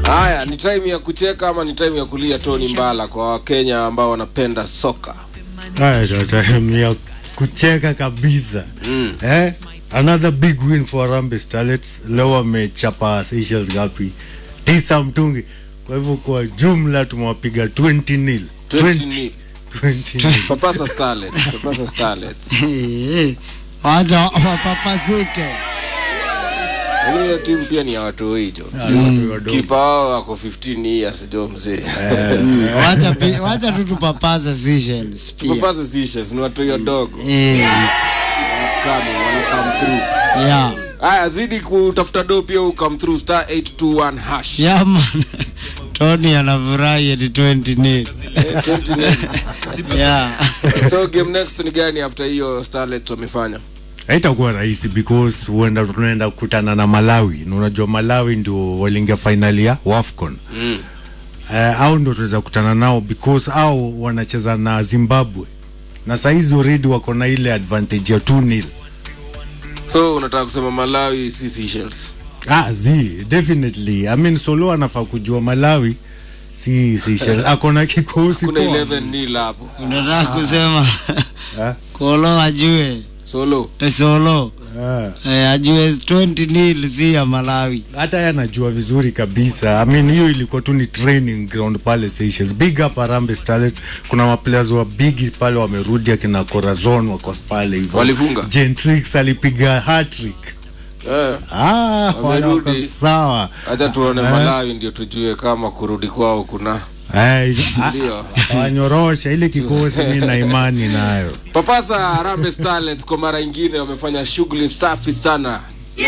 Haya, ni time ya kucheka ama ni time ya kulia Tony Mbala kwa Wakenya ambao wanapenda soka? Haya, ndio time ya kucheka kabisa Mm. eh? Another big win for Harambee Starlets. Leo wamechapa Seychelles ngapi? Tisa mtungi. Kwa hivyo kwa jumla tumewapiga 20 nil. 20 nil. 20 nil. Papasa Starlets, Papasa Starlets. Eh, wacha wapapasuke. Lakini hiyo timu pia ni ya watu hicho. Watu wadogo. Kipa wao ako 15 years jo mzee. Wacha pi- wacha tu tupapaze Seychelles pia. Papasa Seychelles ni watu wadogo. Eh, Kama wana come through. yeah. Haya, zidi kutafuta do pia u come through star 821 hash. Yeah, man. Tony anafurahi ati 20 nil. Eh, 20 nil. Yeah. So game next ni gani after hiyo Starlets wamefanya? haitakuwa rahisi because huenda tunaenda kukutana na Malawi na unajua Malawi ndio waliingia fainali ya WAFCON Mm. uh, au ndio tunaweza kukutana nao because au wanacheza na Zimbabwe na saizi already wako na ile advantage ya 2 nil So unataka kusema Malawi si Seychelles? ah, zi definitely I mean Solo anafaa kujua Malawi si Seychelles ako na kikosi Kuna poa 11 nil hapo. Unataka kusema Ah, Kolo ajue Solo. eh, Solo ah. eh, ajue 20 nil si ya Malawi. hata yeye anajua vizuri kabisa I mean hiyo ilikuwa tu ni training ground pale Seychelles big up Harambee Starlets kuna maplayers wa big pale wamerudi akina Corazon wako pale hivyo Walifunga? Gentrix alipiga hat-trick Eh. ah Wamerudi. wako sawa Acha tuone Malawi ndio tujue kama kurudi kwao kuna Ay, ah, ndio. wanyorosha ile kikosi mi na imani nayo Papasa Harambee Starlets kwa mara ingine wamefanya shughuli safi sana.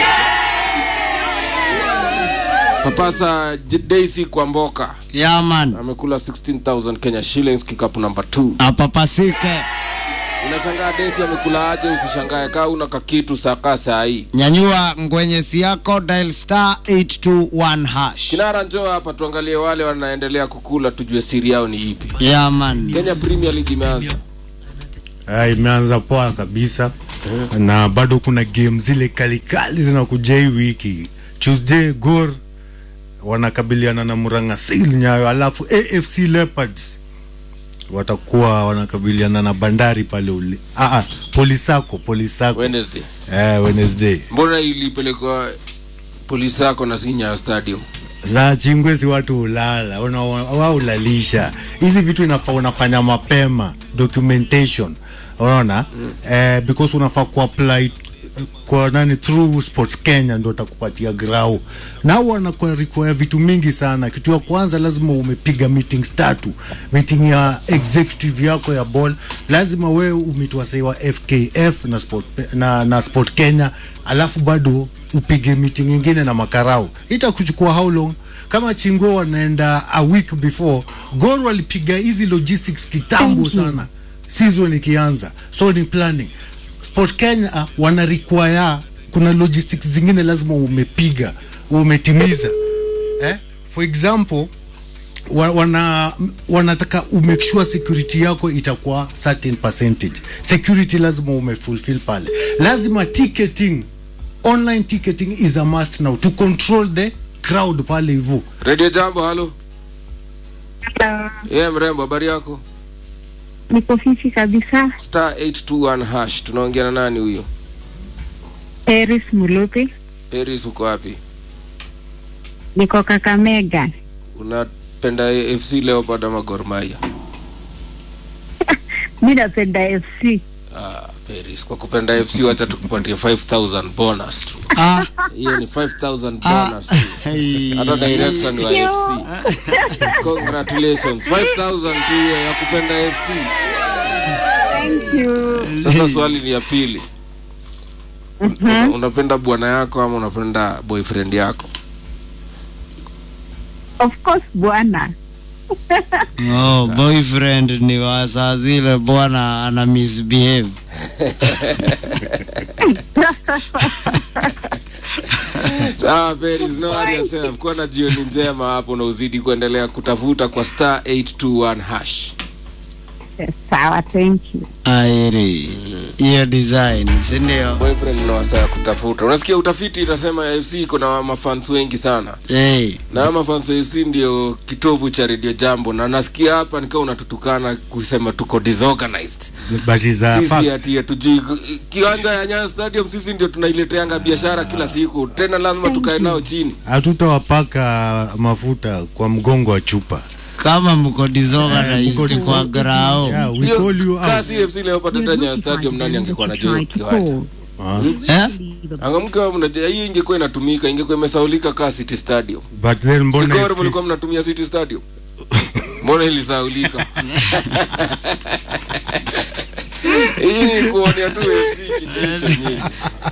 Papasa J- Daisy Kwamboka Yeah, man. amekula 16000 Kenya shillings kikapu namba 2. Apapasike. Unashangaa Daisy amekula aje? Usishangae kaa una kakitu saka saa hii. Nyanyua ngwenyesi yako dial star 821 hash. Kinara, njoo hapa tuangalie wale wanaendelea kukula, tujue siri yao ni ipi. Yeah, man. Kenya Premier League imeanza. Ah, imeanza poa kabisa na bado kuna game zile kalikali zinakuja hii wiki Tuesday Gor wanakabiliana na Murang'a Nyayo, alafu AFC Leopards watakuwa wanakabiliana na Bandari pale uli. Ah, ah, Polisako Polisako Wednesday. eh, Wednesday Mbona ilipelekwa polisi yako na Sinya Stadium? za chingwezi watu ulala una- wao ulalisha hizi vitu inafaa unafanya mapema documentation unaona mm. eh, because unafaa kuapply kwa nani through sports kenya ndo atakupatia grau nao wanakuwa require vitu mingi sana kitu ya kwanza lazima umepiga meetings tatu meeting ya executive yako ya ball lazima wewe umetwasaiwa fkf na sport, na, na sport kenya alafu bado upige meeting ingine na makarau itakuchukua how long kama chingo wanaenda a week before gor walipiga hizi logistics kitambo sana season ikianza so ni planning sport kenya uh, wana require kuna logistics zingine lazima umepiga umetimiza eh? for example wa- wana wanataka umake sure security yako itakuwa certain percentage security lazima umefulfill pale lazima ticketing online ticketing is a must now to control the crowd pale hivyo Radio Jambo, halo. Hello. Yeye mrembo, habari yako? Niko fiti kabisa. Star 821 hash. Tunaongea na nani huyo? Paris Mulupi, Paris, uko wapi? niko Kakamega. Unapenda AFC Leopard ama Gor Mahia? Mi napenda FC. Ah, Paris, kwa kupenda AFC wacha tukupatie 5000 bonus tu. Ah, Hiyo ni 5000 bonus tu. hey. Hata director ni wa AFC. Congratulations. 5000 tu hiyo ya kupenda AFC. Thank you. Sasa swali ni ya pili. Una- Unapenda bwana yako ama unapenda boyfriend yako? Of course bwana. Oh, boyfriend ni wa saa zile bwana ana misbehave. Sawa Paris, no worry yourself. Kuwa na jioni njema hapo na uzidi kuendelea kutafuta kwa star 821 hash. Sawa, thank you. airi hiyo design sindio boyfriend na wasaa ya kutafuta unasikia utafiti inasema afc iko na mafans wengi sana hey. na mafans wa afc ndio kitovu cha radio jambo na nasikia hapa nikaa unatutukana kusema tuko disorganized but is a sisi fact ati hatujui kiwanja ya nyayo stadium sisi ndio tunaileteanga biashara kila siku tena lazima tukae nao chini hatutawapaka mafuta kwa mgongo wa chupa kama mko mko disorganized dis- kwa grao yeah, we call you out. kasi fc leo patata nyayo stadium nani angekuwa najua hiyo kiwanja Ah, eh? angamka mnajua hii ingekuwa inatumika ingekuwa imesaulika kaa city stadium but then mbona sigoro FC mlikuwa mnatumia city stadium mbona ilisaulika hii ni kuonea tu fc kijicho nyinyi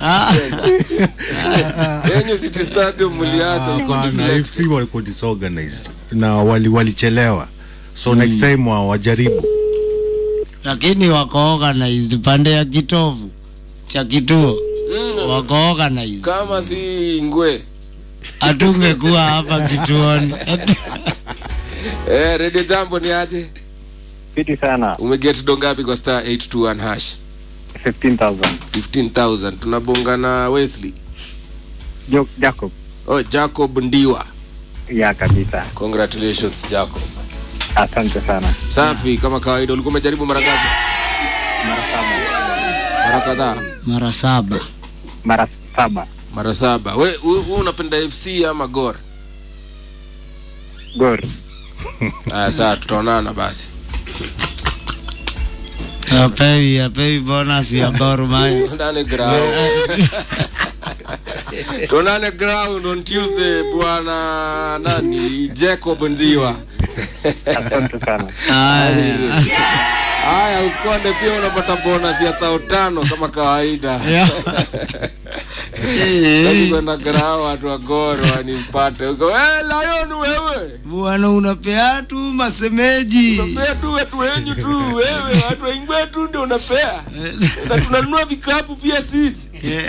yenye city stadium mliacha iko Hapana, neglected. FC walikuwa disorganized na wali walichelewa so next time wa- wajaribu lakini wako organized pande ya kitovu cha kituo wako organized kama si ngwe hatungekuwa hapa kituoni eh, redio jambo ni aje Fiti sana. umeget do ngapi kwa star 821 hash 15,000. 15000 tunabonga na wesley Jo- Jacob. oh, jacob ndiwa Ya kabisa. congratulations jacob Asante sana. safi kama kawaida ulikuwa umejaribu mara ngapi Mara saba. mara kadhaa mara saba Mara saba. mara saba we we- we unapenda fc ama gor Gor. aya saa tutaonana basi apewi apewi bonus ya Gor Mahia tuonane ground tuonane ground on tuesday bwana nani jacob ndiwa Asante sana. Aya. haya usikonde pia unapata bonus ya thao tano kama kawaida Sitaki kwenda grao watu wa goro wanipate huko "Eh, lion wewe bwana unapea tu masemeji unapea tu watu wenyu tu wewe watu waingwe tu ndio unapea na tunanunua vikapu pia sisi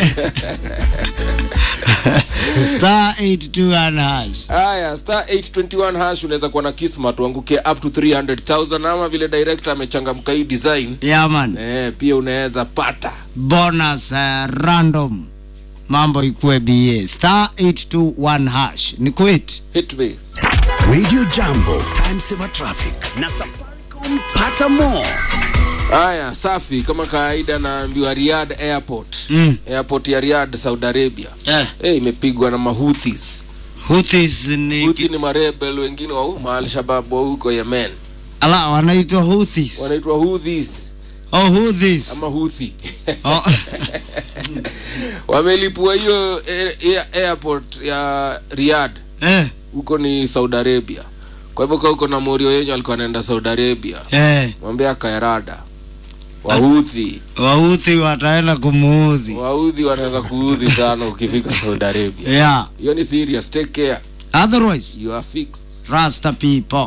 star 82 hash haya star 821 hash unaweza kuwa na kismat uanguke up to 300000 ama vile director amechangamka hii design yaman eh, pia unaweza pata bonus uh, random mambo ikuwe ba star 821 hash ni quit hit me Radio Jambo, Time Saver Traffic na Safaricom pata more. haya safi kama kawaida naambiwa Riyadh airport Mm. airport ya Riyadh Saudi Arabia eh, eh, imepigwa na mahuthis Houthis ni Houthi ni marebel wengine wa huko maalshabab wa huko Yemen ala wanaitwa Houthis wanaitwa Houthis oh Houthis ama Houthi oh. wamelipua hiyo air- air- airport ya Riyadh eh, huko ni Saudi Arabia kwa hivyo kwa huko na morio yenyu alikuwa anaenda Saudi Arabia eh, mwambie akaerada Wahuthi Wahouthi wataenda kumuudhi Waudhi wanaweza kuudhi sana ukifika Saudi Arabia yeah hiyo ni serious take care otherwise you are fixed rasta people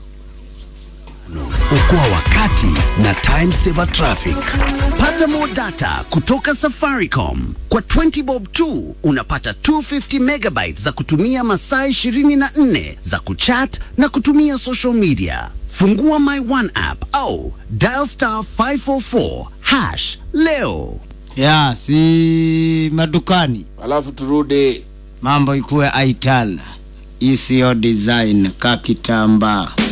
Okoa wakati na Time Saver Traffic. Pata more data kutoka Safaricom. Kwa 20 bob tu unapata 250 megabytes za kutumia masaa 24 za kuchat na kutumia social media. Fungua My One app au dial star 544 hash leo. yeah si madukani alafu turudi mambo ikuwe aital isiyo design kakitambaa